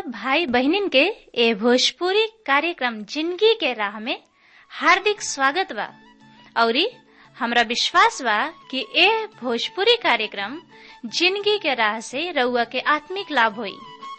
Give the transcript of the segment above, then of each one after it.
सब भाई बहनिन के ए भोजपुरी कार्यक्रम जिंदगी के राह में हार्दिक स्वागत बा औरी हमरा विश्वास बा कि ए भोजपुरी कार्यक्रम जिंदगी के राह से रउआ के आत्मिक लाभ होई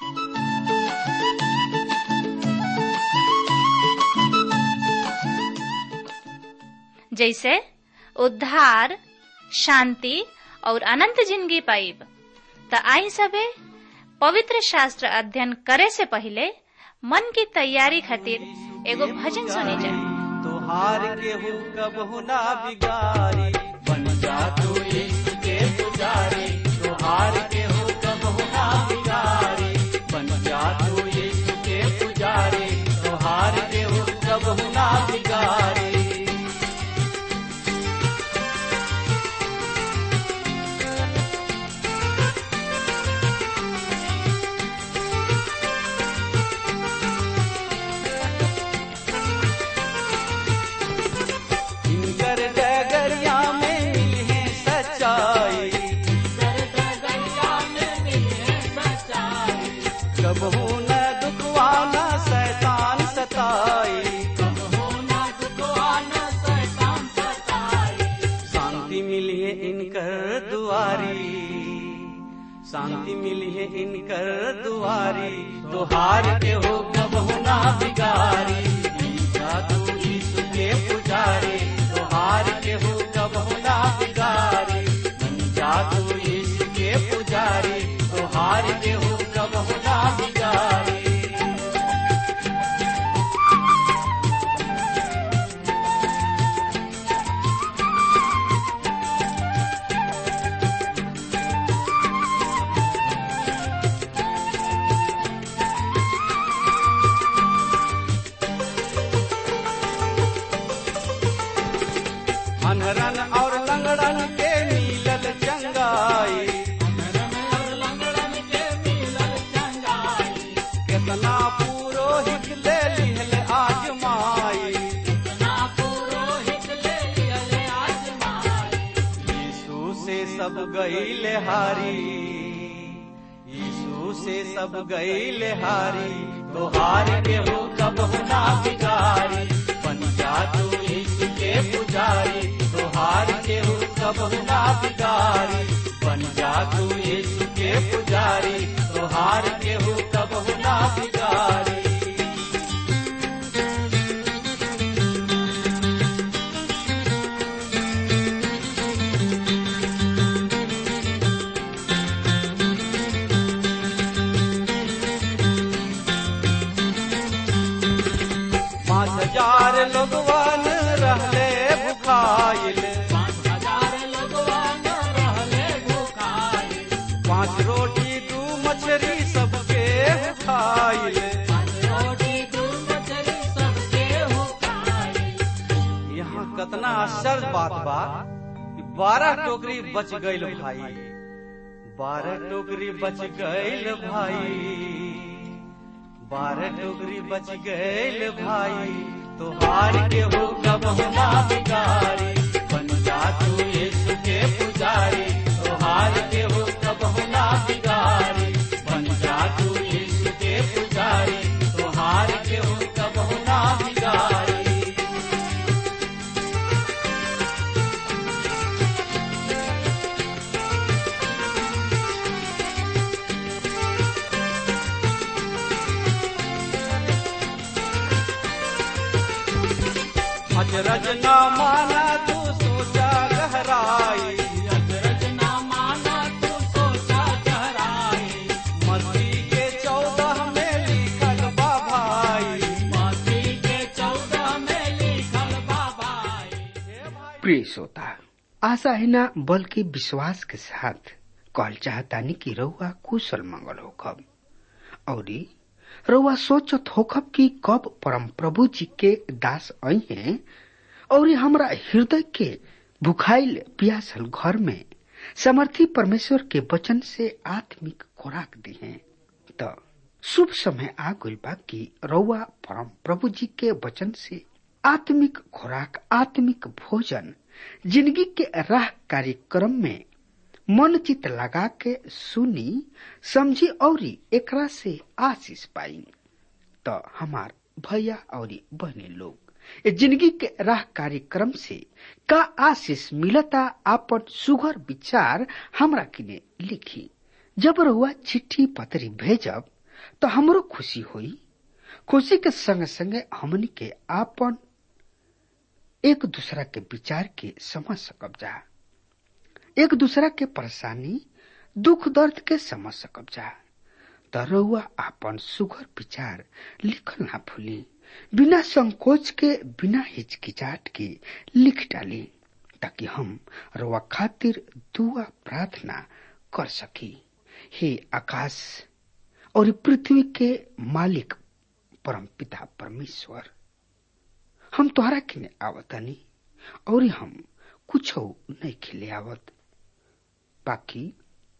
जैसे उद्धार शांति और अनंत जिंदगी पाइब त आई सबे पवित्र शास्त्र अध्ययन करे से पहले मन की तैयारी खातिर एगो भजन सुनी जा तुहार के हो कबहु ना बिगारी बन जा तू यीशु के पुजारी तुहार के हो कबहु ना बिगारी बन जा तू यीशु के पुजारी तुहार के हो कबहु ना बिगारी इनकर डगरिया में मिले सच्चाई कबहू न दुखवाना शैतान सताई शांति मिली है इनकर दुआरी शांति मिली है इनकर दुआरी तुहार के हो कबहू ना बिगारी ईसा तू यीशु के पुजारी तुहार के हो कबहू ना बिगारी बन जा तू यीशु के पुजारी तुहार के हो कबहू ना बिगारी अनरन और लंगड़न के मिलल चंगाई केतना पुरोहित ले लिहल आजमाई यीशु से सब गईल हारी यीशु से सब गईल हारी तो हार के हो कब ना बिगारी बन जा तू यीशु के पुजारी तो हार के हो कब ना बिगारी बन जा तू यीशु के पुजारी तो हार के हो कब ना बिगारी पाँच हजार लोगवन रहले भुखाइल पाँच रोटी दू मछली सबके खाइल यहाँ कतना आश्चर्य बात बा कि बारह टोकरी बच गईल भाई बारह टोकरी बच गईल भाई बारह टोकरी बच गईल भाई तुहार के हो कब ना बिगारी बन जा तू यीशु के पुजारी तुहार के हो कब ना बिगारी बन जा तू यीशु के पुजारी तुहार के हो कब ना बिगारी अजरज न माना तू सोचा गहराई मस्ती के चौदह में लिखल बा भाई प्रिय श्रोता आशा है ना बल्कि विश्वास के साथ कहल चाहतानी कि रउआ कुशल मंगल होखब औरी रउआ सोचत होखब कि कब परम प्रभु जी के दास आई हैं और हमरा हृदय के भुखाइल प्यासल घर में समर्थी परमेश्वर के वचन से आत्मिक खुराक दी हैं त शुभ समय आ गइल बा कि रउआ परम प्रभु जी के वचन से आत्मिक खुराक आत्मिक भोजन जिंदगी के राह कार्यक्रम में मन चित लगा के सुनी समझी और एकरा से आशीष पाई तो हमार भैया और बहने लोग ए जिंदगी के राह कार्यक्रम से का आशीष मिलता आपन सुघर विचार हमरा किने लिखी जब रहुआ चिट्ठी पत्री भेजब तो हमरो खुशी होई खुशी के संग संगे हमनी के आपन एक दूसरा के विचार के समझ सकब जा एक दूसरा के परेशानी दुख दर्द के समझ सकब जा त रहुआ आपन सुघर विचार लिखल ना भूली बिना संकोच के बिना हिचकिचाट के लिख डाली ताकि हम रहुआ खातिर दुआ प्रार्थना कर सकी हे आकाश और पृथ्वी के मालिक परम पिता परमेश्वर हम तोहरा किने आवतनी और हम कुछ नहीं खिले आवत बाकी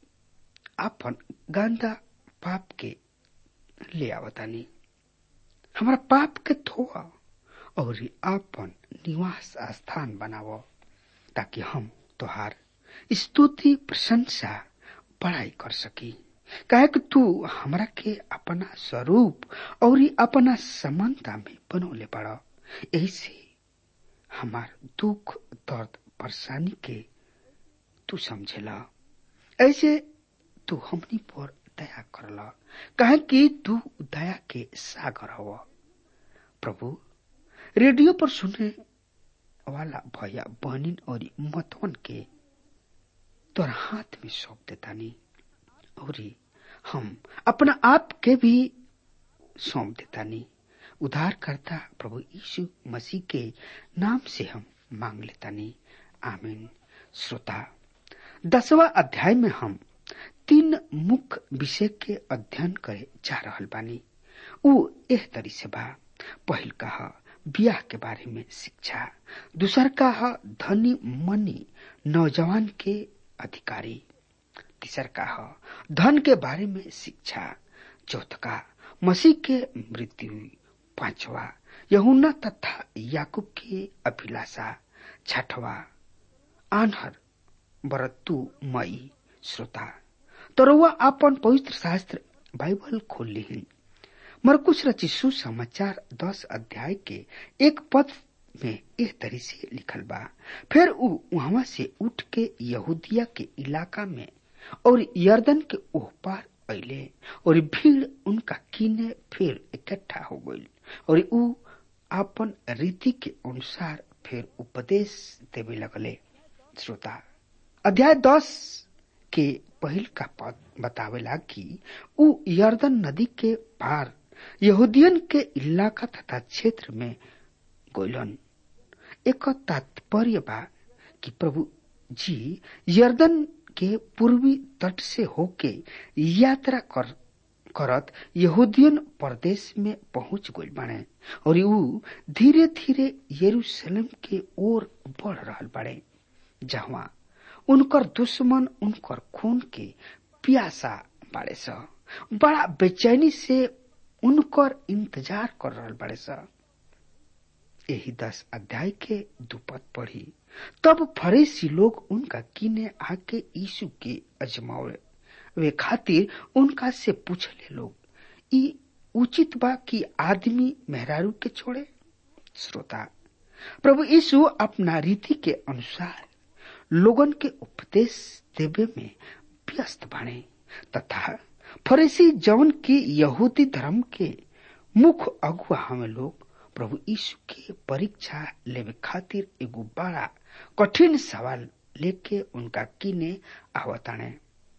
आपन गंदा पाप के ले आवतानी हमारा पाप के धोआ और आपन निवास स्थान बनाव ताकि हम तोहार स्तुति प्रशंसा पढ़ाई कर सकी काहे कि तू हमरा के अपना स्वरूप और अपना समानता में बनौले पड़ा यही से हमार दुख दर्द परेशानी के तू समझेला ऐसे तू हमनी पर दया करला काहे कि तू दया के सागर हव प्रभु रेडियो पर सुने वाला भैया बहनिन और मतवन के तोर हाथ में सौंप देतानी और हम अपना आप के भी सौंप देतानी उद्धार करता प्रभु यीशु मसीह के नाम से हम मांग लेतानी आमीन श्रोता दसवा अध्याय में हम तीन मुख्य विषय के अध्ययन करे जा रहल बानी उ एह तरी से बा पहिल कह बियाह के बारे में शिक्षा दूसर कह धनी मनी नौजवान के अधिकारी तीसर कह धन के बारे में शिक्षा चौथका मसीह के मृत्यु पांचवा यहुना तथा याकूब की अभिलाषा छठवा आन्हर बरतु मई श्रोता तरुआ आपन पवित्र शास्त्र बाइबल खोल ली मरकुश रची सुसमाचार दस अध्याय के एक पद में इस तरी से लिखल बा फिर उ वहां से उठ के यहूदिया के इलाका में और यर्दन के ओह पार अले और भीड़ उनका कीने फिर इकट्ठा हो गई और उ आपन रीति के अनुसार फिर उपदेश देवे लगले श्रोता अध्याय दस के पहिल का पद बतावेला कि उ यर्दन नदी के पार यहूदियन के इलाका तथा क्षेत्र में गोलन एक तात्पर्य बा कि प्रभु जी यर्दन के पूर्वी तट से होके यात्रा कर करत यहूदियन प्रदेश में पहुंच गई बने और उ धीरे धीरे यरूशलेम के ओर बढ़ रहा बड़े जहाँ उनकर दुश्मन उनकर खून के प्यासा बाड़े स बड़ा बेचैनी से उनकर इंतजार कर रहा बड़े स यही दस अध्याय के दुपद पढ़ी तब फरेसी लोग उनका किने आके यीशु के अजमावे वे खातिर उनका से पूछले लोग ई उचित बा कि आदमी मेहरारू के छोड़े श्रोता प्रभु यीशु अपना रीति के अनुसार लोगन के उपदेश देवे में व्यस्त बने तथा फरीसी जौन की यहूदी धर्म के मुख्य अगुआ हमें लोग प्रभु यीशु के परीक्षा लेवे खातिर एगो बड़ा कठिन सवाल लेके उनका किने आवताने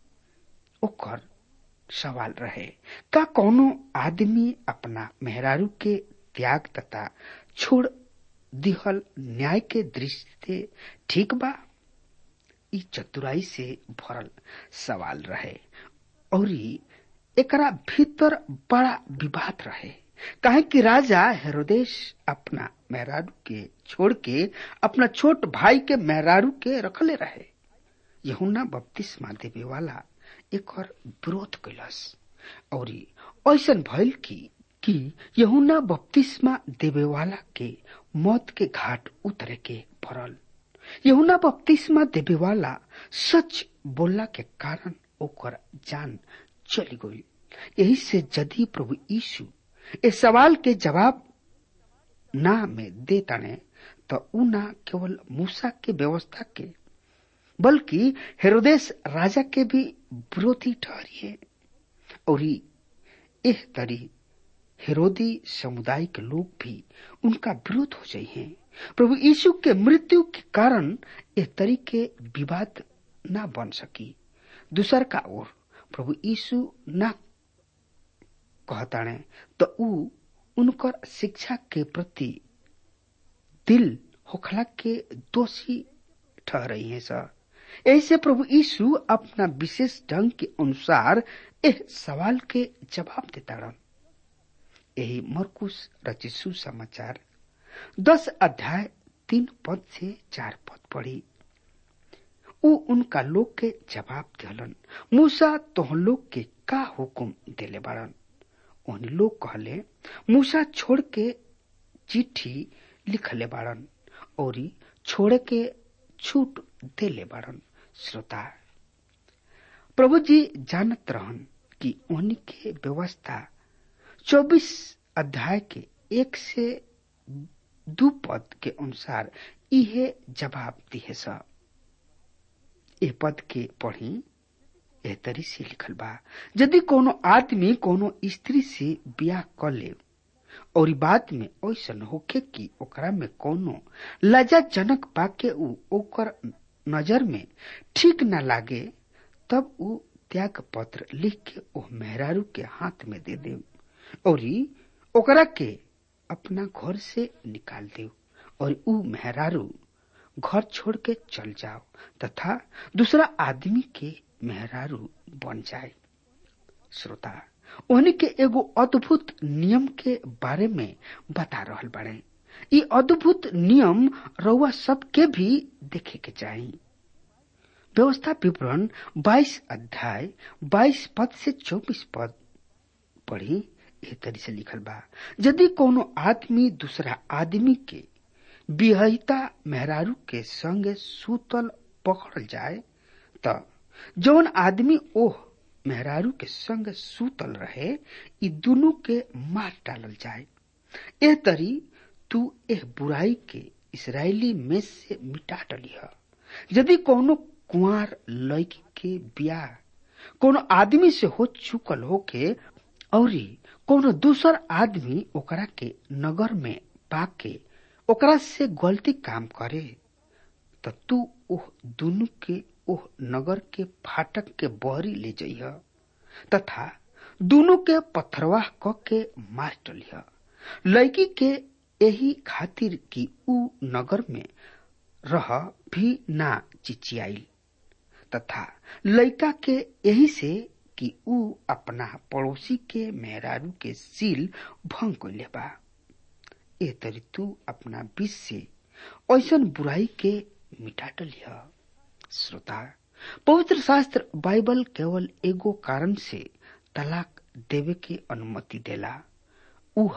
ओकर सवाल रहे का कोनो आदमी अपना मेहरारू के त्याग तथा छोड़ दिहल न्याय के दृष्टि से ठीक बा ई चतुराई से भरल सवाल रहे और एकरा भीतर बड़ा विवाद रहे काहे कि राजा हेरोदेश अपना मेहरारू के छोड़ के अपना छोट भाई के मेहरारू के रखले रहे यहुना बपतिस्मा देवे वाला एक और विरोध कैलस और ऐसा भइल की कि यहुना बपतिस्मा देवे वाला के मौत के घाट उतरे के पड़ल यहुना बपतिस्मा देवे वाला सच बोलला के कारण ओकर जान चली गई यही से यदि प्रभु यीशु इस सवाल के जवाब ना में दे तने तो उ ना केवल मूसा के व्यवस्था के बल्कि हेरोदेश राजा के भी विरोधी ठहरिए और एह तरी हेरोदी समुदाय के लोग भी उनका विरोध हो जाइए प्रभु यीशु के मृत्यु के कारण यह तरीके विवाद ना बन सकी दूसर का ओर प्रभु यीशु ना कहताणे तो उ उनकर शिक्षा के प्रति दिल होखला के दोषी ठहरई है सर ऐसे प्रभु यीशु अपना विशेष ढंग के अनुसार एह सवाल के जवाब देता रहा यही मरकुश रचिसु समाचार दस अध्याय तीन पद से चार पद पढ़ी उ उनका लोग के जवाब दिलन मूसा तोह लोग के का हुकुम देले बाड़न उन लोग कहले मूसा छोड़ के चिट्ठी लिखले बाड़न और छोड़े के छूट देले बाड़न श्रोता प्रभु जी जानत रहन कि उन्हीं के व्यवस्था चौबीस अध्याय के एक से दू पद के अनुसार इहे जवाब दिए सा ए पद के पढ़ी एह तरी से लिखल बा यदि कोनो आदमी कोनो स्त्री से बियाह कर ले और बाद में ऐसा होखे कि ओकरा में कोनो लज्जाजनक पाके उ ओकर नजर में ठीक न लागे तब उ त्याग पत्र लिख के ओ मेहरारू के हाथ में दे दे और ओकरा के अपना घर से निकाल दे और उ मेहरारू घर छोड़ के चल जाओ तथा दूसरा आदमी के मेहरारू बन जाए श्रोता उन्हीं के एगो अद्भुत नियम के बारे में बता रहल बड़े ई अद्भुत नियम रउआ सबके भी देखे के चाहिए व्यवस्था विवरण 22 अध्याय 22 पद से 24 पद पढ़ी एह तरी से लिखल बा यदि कोनो आदमी दूसरा आदमी के बिहता मेहरारू के संगे सूतल पकड़ल जाए त जौन आदमी ओह मेहरारू के संग सूतल रहे ई दुनु के मार डालल जाए एह तरी तू एह बुराई के इसराइली में से मिटा डलिह यदि कोनो कुंवर लड़की के ब्याह कोनो आदमी से हो चुकल होके और कोनो दूसर आदमी ओकरा के नगर में पाके ओकरा से गलती काम करे त तू ओह दुनु के ओह नगर के फाटक के बहरी ले जइह तथा दोनों के पत्थरवाह क के मार डलिह लड़की के यही खातिर कि ऊ नगर में रह भी ना चिचियाई तथा लड़का के यही से कि ऊ अपना पड़ोसी के मेहरारू के सील भंग कैले बा ए तरी तू अपना बीच से ऐसन बुराई के मिटा डलिह श्रोता पवित्र शास्त्र बाइबल केवल एगो कारण से तलाक देवे के अनुमति देला उह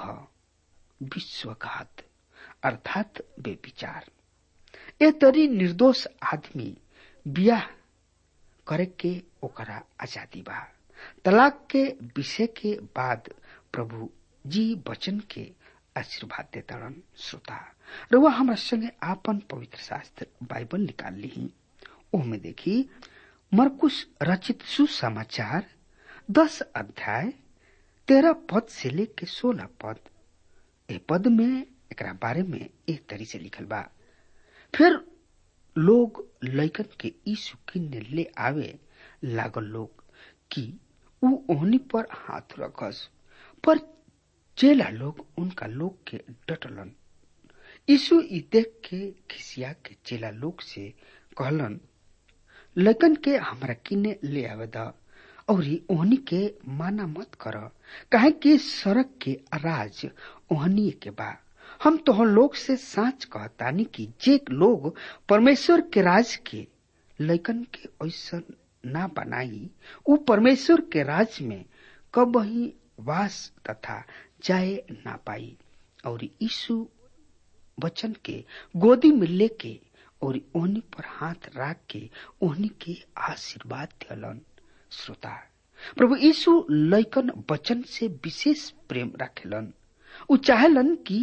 विश्वघात अर्थात बेविचार ए तरी निर्दोष आदमी बियाह करे के ओकरा आजादी बा तलाक के विषय के बाद प्रभु जी वचन के आशीर्वाद देताड़न श्रोता रउआ हमरा संगे आपन पवित्र शास्त्र बाइबल निकाल ली ओहमे देखी मरकुश रचित सुसमाचार दस अध्याय तेरह पद से लेके सोलह पद ए पद में एकरा बारे में एक तरी से लिखल बा फिर लोग लैकन के यीशु किन्ने ले आवे लागल लोग कि ऊ ओहनी पर हाथ रखस पर चेला लोग उनका लोग के डटलन यीशु ई देख के खिसिया के चेला लोग से कहलन लैकन के हमरा किने ले आवे द और ओहनी के माना मत कर काहे कि सड़क के राज ओहनी के बा हम तो लोग से साच कहतानी कि जे लोग परमेश्वर के राज के लैकन के ऐसा ना बनाई उ परमेश्वर के राज में कब ही वास तथा जाए ना पाई और यीशु वचन के गोदी में लेके और ओहनी पर हाथ राख के ओहनी के आशीर्वाद दियलन श्रोता प्रभु यीशु लैकन वचन से विशेष प्रेम रखेलन उ चाहेलन कि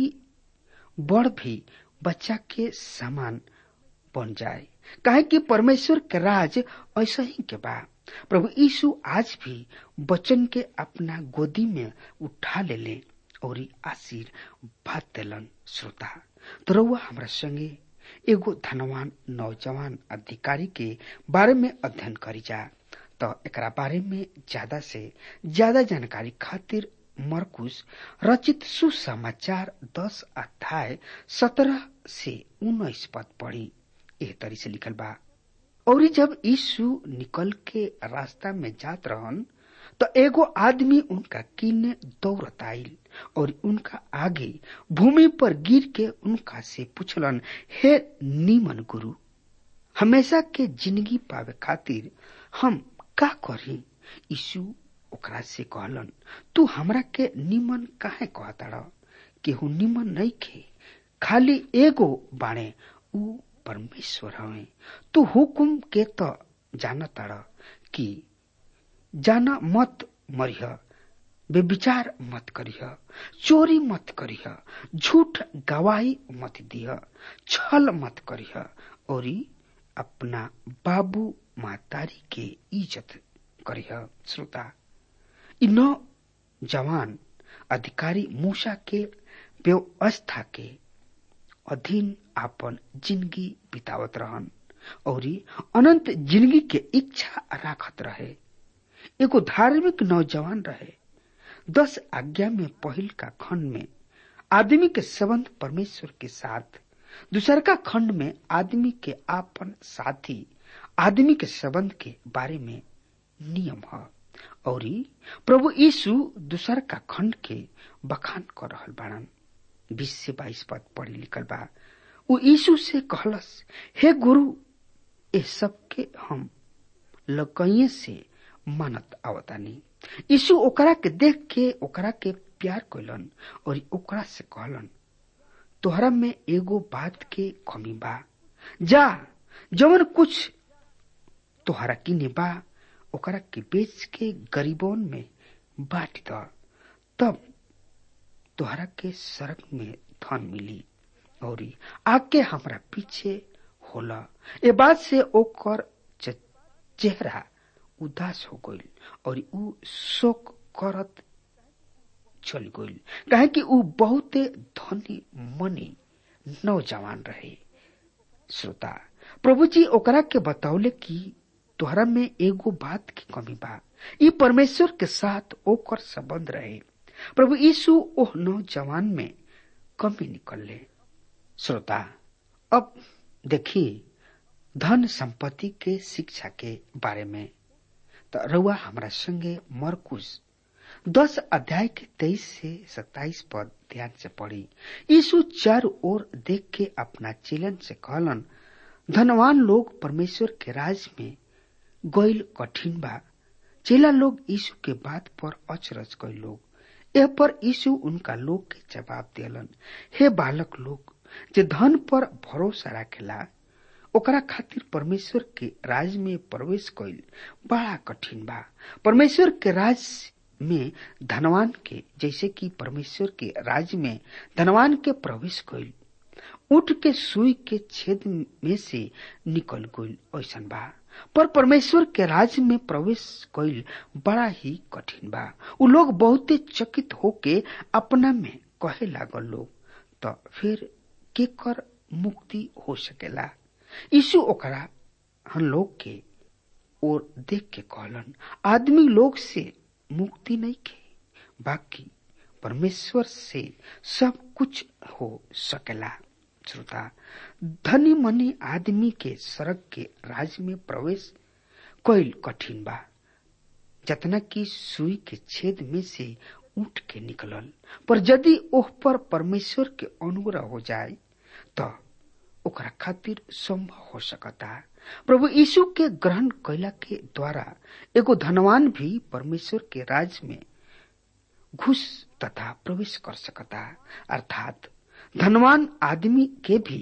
बड़ भी बच्चा के समान बन जाए काहे कि परमेश्वर के राज ऐसा ही के बा प्रभु यीशु आज भी वचन के अपना गोदी में उठा ले ले और आशीर्वाद दिलन श्रोता तो रउआ हमरा संगे एगो धनवान नौजवान अधिकारी के बारे में अध्ययन करी जा तो एकरा बारे में ज्यादा से ज्यादा जानकारी खातिर मरकुस रचित सुसमाचार दस अध्याय सत्रह से उन्नीस पद पढ़ी एह तरी से लिखल बा और जब यीशु निकल के रास्ता में जात रहन तो एगो आदमी उनका किन्ने दौड़त आइल और उनका आगे भूमि पर गिर के उनका से पूछलन हे नीमन गुरु हमेशा के जिंदगी पावे खातिर हम का करी यीशु ओकरा से कहलन तू हमरा के निमन काहे कहताड़ केहू निमन नहीं खे खाली एगो बाणे ऊ परमेश्वर हवे तू हुकुम के त जानताड़ कि जाना मत मरिह बेविचार मत करिह चोरी मत करिह झूठ गवाही मत दिह छल मत करिह और अपना बाबू मातारी के इज्जत करिह श्रोता इ नौ जवान अधिकारी मूसा के व्यवस्था के अधीन आपन जिंदगी बितावत रहन और अनंत जिंदगी के इच्छा राखत रहे एगो धार्मिक नौजवान रहे दस आज्ञा में पहिल का खंड में आदमी के संबंध परमेश्वर के साथ दूसर का खंड में आदमी के आपन साथी आदमी के संबंध के बारे में नियम है और प्रभु यीशु दूसर का खंड के बखान कर रहल बाड़न बीस से बाईस पद पढ़ी लिखल बा वो यीशु से कहलस हे गुरु ये सब के हम लकइये से मानत आवतानी यीशु ओकरा के देख के ओकरा के प्यार कैलन और ओकरा से कहलन तोहरा में एगो बात के कमी बा जा जवन कुछ तोहरा किने बा ओकरा के बेच के गरीबों में बांट द तब तोहरा के सड़क में धन मिली और आके हमरा पीछे होला ए बात से ओकर चेहरा उदास हो गईल और ऊ शोक करत चल गईल काहे कि ऊ बहुते धनी मनी नौजवान रहे श्रोता प्रभु जी ओकरा के बतौले कि तोहरा में एगो बात की कमी बा ई परमेश्वर के साथ ओकर संबंध रहे प्रभु यीशु ओह नौजवान में कमी निकलले श्रोता अब देखिए धन संपत्ति के शिक्षा के बारे में तो रउआ हमरा संगे मरकुश दस अध्याय के तेईस से सत्ताईस पद ध्यान से पढ़ी यीशु चार ओर देख के अपना चेलन से कहलन धनवान लोग परमेश्वर के राज में गईल कठिन बा चेला लोग यीशु के बात पर अचरज गए लोग यह पर यीशु उनका लोग के जवाब दिलन हे बालक लोग जे धन पर भरोसा रखेला ओकरा खातिर परमेश्वर के राज में प्रवेश कईल बड़ा कठिन बा परमेश्वर के राज में धनवान के जैसे कि परमेश्वर के राज में धनवान के प्रवेश कईल उठ के सुई के छेद में से निकल गईल ऐसन बा पर परमेश्वर के राज में प्रवेश कईल बड़ा ही कठिन बा उ लोग बहुते चकित होके अपना में कहे लागल लोग तो फिर केकर मुक्ति हो सकेला यीशु ओकरा हम लोग के और देख के कहलन आदमी लोग से मुक्ति नहीं के बाकी परमेश्वर से सब कुछ हो सकेला श्रोता धनी मनी आदमी के सड़क के राज में प्रवेश कैल कठिन बा जतना की सुई के छेद में से उठ के निकलल पर यदि ओह पर परमेश्वर के अनुग्रह हो जाए तो ओकरा खातिर संभव हो सकता प्रभु यीशु के ग्रहण कैला के द्वारा एगो धनवान भी परमेश्वर के राज में घुस तथा प्रवेश कर सकता अर्थात धनवान आदमी के भी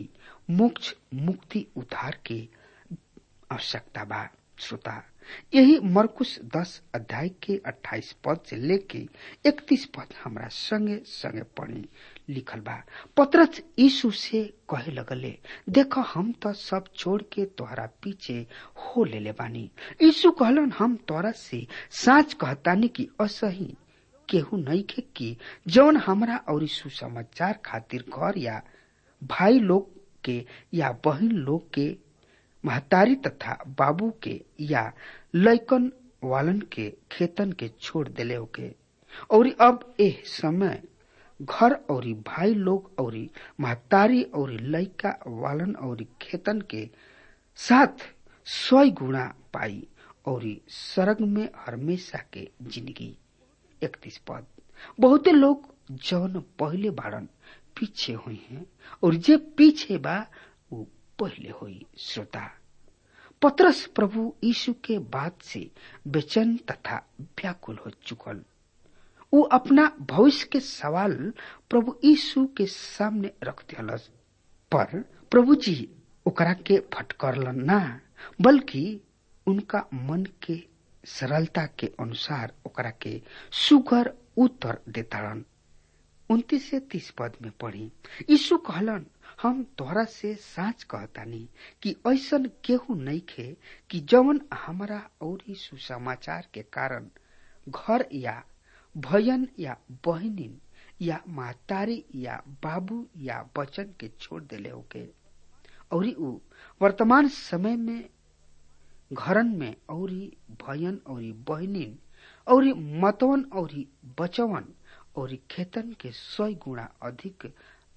मोक्ष मुक्ति उद्धार के आवश्यकता बा श्रोता यही मरकुश दस अध्याय के अट्ठाईस पद से लेके इकतीस पद हमरा संगे संगे पढ़ी लिखल बा पत्रच यीशु से कहे लगले देख हम तो सब छोड़ के तोहरा पीछे हो लेले बानी यीशु कहलन हम तोरा से साच कहतानी कि असही केहू नहीं के कि जौन हमरा और सुसमाचार खातिर घर या भाई लोग के या बहन लोग के महतारी तथा बाबू के या लैकन वालन के खेतन के छोड़ देले होके और अब एह समय घर और भाई लोग और महतारी और लैका वालन और खेतन के साथ सौ गुणा पाई और सरग में हमेशा के जिंदगी इकतीस पद बहुते लोग जौन पहले बाड़न पीछे हुई हैं और जे पीछे बा वो पहले हुई श्रोता पत्रस प्रभु यीशु के बात से बेचैन तथा व्याकुल हो चुकल वो अपना भविष्य के सवाल प्रभु यीशु के सामने रख दिलस पर प्रभु जी ओकरा के फटकरलन ना बल्कि उनका मन के सरलता के अनुसार ओकरा के सुगर उत्तर देताड़न उन्तीस से तीस पद में पढ़ी यीशु कहलन हम तोहरा से साच कहतानी कि ऐसन केहू नहीं खे कि जवन हमारा और सुसमाचार के कारण घर या भयन या बहनिन या महतारी या बाबू या बचन के छोड़ देले होके और ऊ वर्तमान समय में घरन में और भयन और बहनिन और मतवन और बचवन और खेतन के सौ गुणा अधिक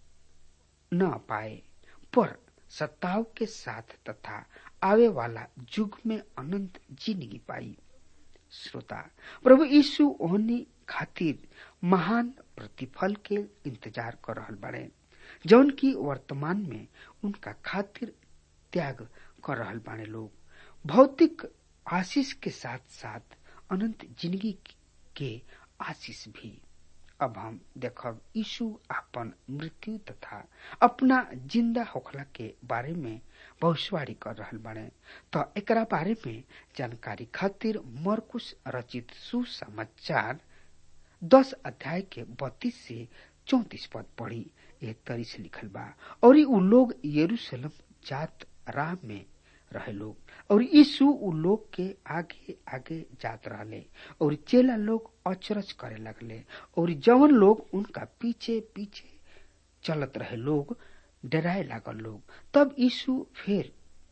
न पाए पर सत्ताव के साथ तथा आवे वाला युग में अनंत जिंदगी पाई श्रोता प्रभु यीशु ओहनी खातिर महान प्रतिफल के इंतजार कर रहल बड़े जौन की वर्तमान में उनका खातिर त्याग कर रहल बाड़े लोग भौतिक आशीष के साथ साथ अनंत जिंदगी के आशीष भी अब हम देखब यीशु अपन मृत्यु तथा अपना जिंदा होखला के बारे में भविष्यवाणी कर रहल बने तो एकरा बारे में जानकारी खातिर मरकुश रचित सुसमाचार दस अध्याय के बत्तीस से चौतीस पद पढ़ी एक तरी से लिखल बा और उ लोग यरूशलेम जात राह में रहे लोग और यीशु उ लोग के आगे आगे जात रहले और चेला लोग अचरज करे लगले और जवन लोग उनका पीछे पीछे चलत रहे लोग डराए लागल लोग तब यीशु फिर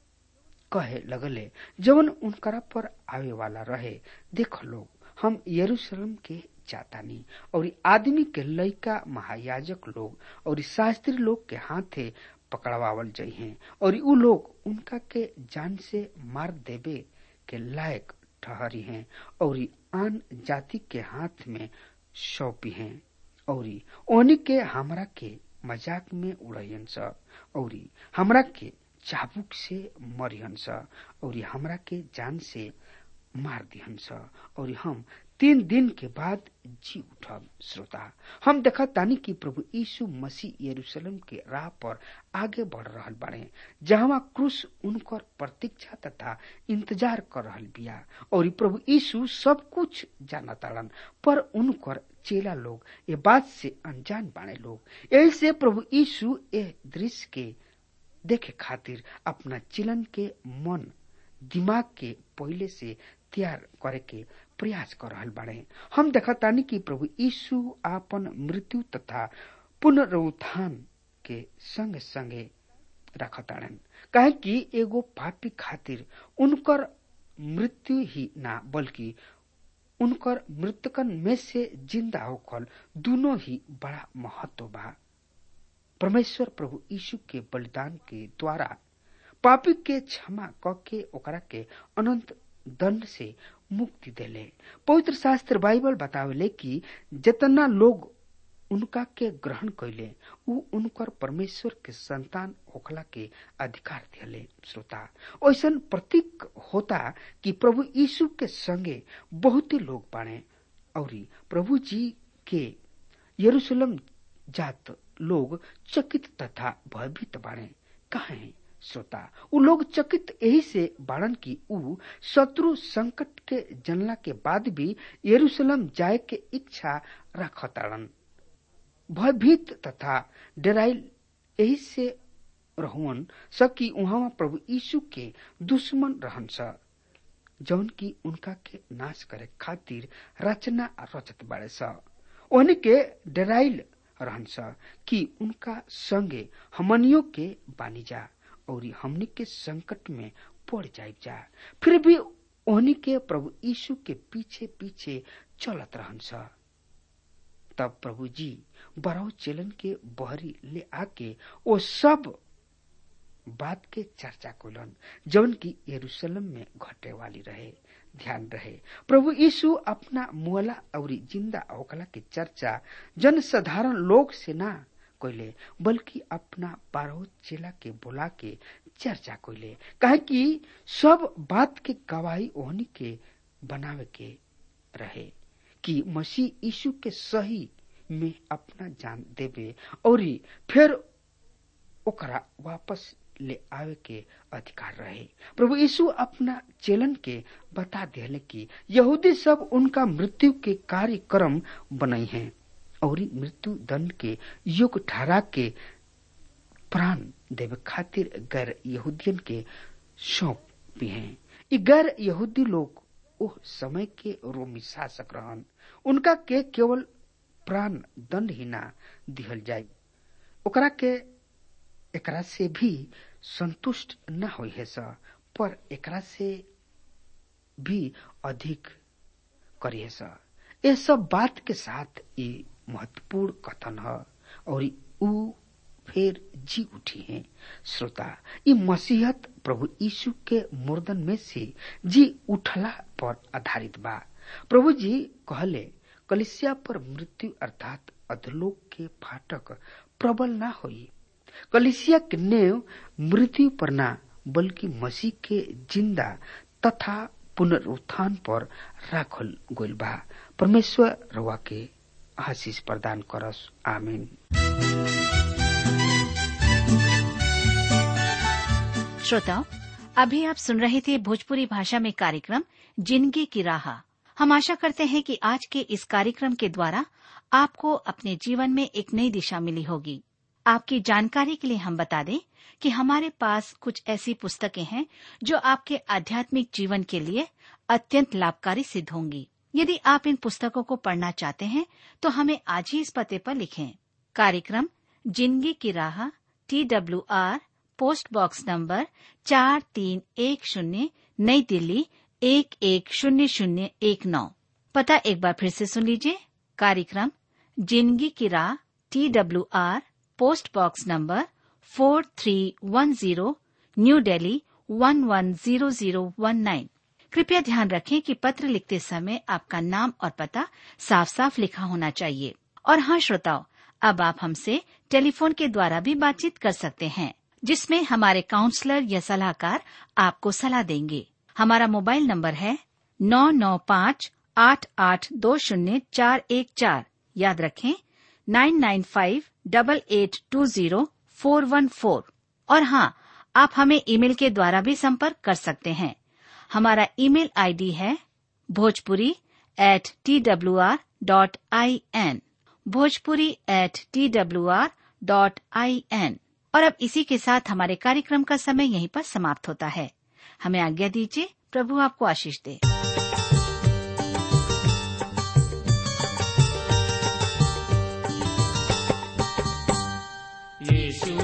कहे लगले जवन उनकरा पर आवे वाला रहे देख लोग हम यरूशलेम के जातानी और आदमी के लइका महायाजक लोग और शास्त्री लोग के हाथे पकड़वावल जइहे और उ लोग उनका के जान से मार देवे के लायक ठहरी हैं और आन जाति के हाथ में सौंपी हैं और ओनी के हमरा के मजाक में उड़न स और हमरा के चाबुक से मरिहन स और हमरा के जान से मार दिहन स और हम तीन दिन के बाद जी उठब श्रोता हम देखा तानी कि प्रभु यीशु मसीह यरूशलेम के राह पर आगे बढ़ रहल बाड़े जहां क्रूस उनकर प्रतीक्षा तथा इंतजार कर रहल बिया और प्रभु यीशु सब कुछ जाना ताड़न पर उनकर चेला लोग ये बात से अनजान बाणे लोग यही से प्रभु यीशु ए दृश्य के देखे खातिर अपना चिलन के मन दिमाग के पहले से तैयार करे के प्रयास कर रहल बाड़े हम देखतानी कि प्रभु यीशु आपन मृत्यु तथा पुनरुत्थान के संगे संगे रखताड़न काहे कि एगो पापी खातिर उनकर मृत्यु ही ना बल्कि उनकर मृतकन में से जिंदा होकर दोनों ही बड़ा महत्व बा परमेश्वर प्रभु यीशु के बलिदान के द्वारा पापी के क्षमा क के ओकरा के अनंत दंड से मुक्ति देले पवित्र शास्त्र बाइबल बतावेले कि जितना लोग उनका के ग्रहण कैले उ उनकर परमेश्वर के संतान होखला के अधिकार दिले श्रोता ऐसन प्रतीक होता कि प्रभु यीशु के संगे बहुत लोग बाणे और प्रभु जी के यरूशलेम जात लोग चकित तथा भयभीत बाणे कहे श्रोता उ लोग चकित यही से बाड़न की उ शत्रु संकट के जनला के बाद भी यरूशलेम जाए के इच्छा रखताड़न भयभीत तथा डराइल यही से रहुअन सकी उहाँ प्रभु यीशु के दुश्मन रहन स जौन की उनका के नाश करे खातिर रचना रचत बाड़े स ओहनी के डराइल रहन स कि उनका संगे हमनियों के बानी जा और हमनी के संकट में पड़ जाए जा फिर भी ओहनी के प्रभु यीशु के पीछे पीछे चलत रहन स तब प्रभु जी बराउ चेलन के बहरी ले आके वो सब बात के चर्चा कोलन जौन की यरूशलेम में घटे वाली रहे ध्यान रहे प्रभु यीशु अपना मुअला और जिंदा होकला के चर्चा जन साधारण लोग से ना कोइले बल्कि अपना बारह चेला के बुला के चर्चा कोइले कहे कि सब बात के गवाही ओहनी के बनावे के रहे कि मसीह यीशु के सही में अपना जान देवे और फिर ओकरा वापस ले आवे के अधिकार रहे प्रभु यीशु अपना चेलन के बता दिले कि यहूदी सब उनका मृत्यु के कार्यक्रम बनाई हैं और मृत्यु दंड के युग ठहरा के प्राण देवे खातिर गैर यहूदियन के सौंप भी हैं ये गैर यहूदी लोग ओह समय के रोमी शासक रहन उनका के केवल प्राण दंड ही ना दिहल जाए ओकरा के एकरा से भी संतुष्ट न हो है सा पर एकरा से भी अधिक करिए सा ये सब बात के साथ ये महत्वपूर्ण कथन है और ऊ फिर जी उठी हैं श्रोता ये मसीहत प्रभु यीशु के मुर्दन में से जी उठला पर आधारित बा प्रभु जी कहले कलिसिया पर मृत्यु अर्थात अधलोक के फाटक प्रबल ना होई कलिसिया के नेव मृत्यु पर ना बल्कि मसीह के जिंदा तथा पुनरुत्थान पर राखल गइल बा परमेश्वर रवा के आशीष प्रदान करस आमीन श्रोताओं अभी आप सुन रहे थे भोजपुरी भाषा में कार्यक्रम जिंदगी की राह हम आशा करते हैं कि आज के इस कार्यक्रम के द्वारा आपको अपने जीवन में एक नई दिशा मिली होगी आपकी जानकारी के लिए हम बता दें कि हमारे पास कुछ ऐसी पुस्तकें हैं जो आपके आध्यात्मिक जीवन के लिए अत्यंत लाभकारी सिद्ध होंगी यदि आप इन पुस्तकों को पढ़ना चाहते हैं तो हमें आज ही इस पते पर लिखें कार्यक्रम जिंदगी की राह T W R post box number चार तीन एक शून्य नई दिल्ली एक एक शून्य शून्य एक नौ पता एक बार फिर से सुन लीजिए कार्यक्रम जिंदगी की राह T W R post box number four three one zero new Delhi one one zero zero one nine कृपया ध्यान रखें कि पत्र लिखते समय आपका नाम और पता साफ साफ लिखा होना चाहिए और हाँ श्रोताओं अब आप हमसे टेलीफोन के द्वारा भी बातचीत कर सकते हैं जिसमें हमारे काउंसलर या सलाहकार आपको सलाह देंगे हमारा मोबाइल नंबर है नौ नौ पाँच आठ आठ दो शून्य चार एक चार याद रखें nine nine five double eight two zero four one four और हाँ आप हमें ईमेल के द्वारा भी संपर्क कर सकते हैं हमारा ईमेल आईडी है Bhojpuri at T W R dot I N Bhojpuri at T W R dot I N और अब इसी के साथ हमारे कार्यक्रम का समय यहीं पर समाप्त होता है हमें आज्ञा दीजिए प्रभु आपको आशीष दे यीशु